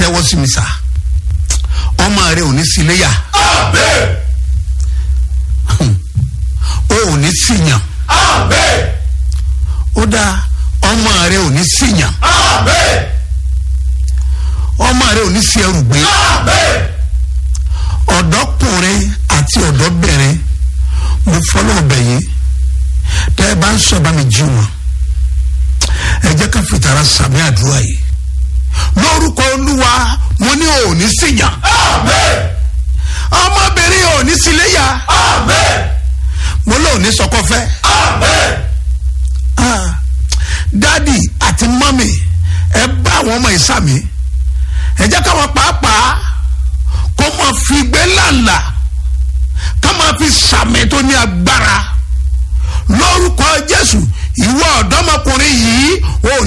tẹ́wọ́ sí mi sá ọmọ rẹ ò ní síléyà Amen. o ò ní síyàn Amen. ó dáa ọmọ rẹ ò ní síyàn Amen. ọmọ rẹ ò ní sí ẹrù gbé Amen. ọ̀dọ́kùnrin àti ọ̀dọ́bìnrin mo fọlọ́ ọbẹ̀ yìí tẹ́ ẹ bá ń sọ bá mi jí wọn ẹ jẹ́ ká fìtara sàmì àdúrà yìí lórúkọ olúwa mo ní ò ní síyàn Amen. ọmọbìnrin ò ní síléyà Amen. mo lóò ní sọkọfẹ́ Amen. ah, dádì àti mọ́mì ẹ bá àwọn ọmọ ìsàmì ẹ jẹ́ káwọn pàápàá kó máa fi gbé lànà ká máa fi sàmì tó ní agbára lórúkọ jésù ìwọ ọ̀dọ́mọkùnrin yìí ò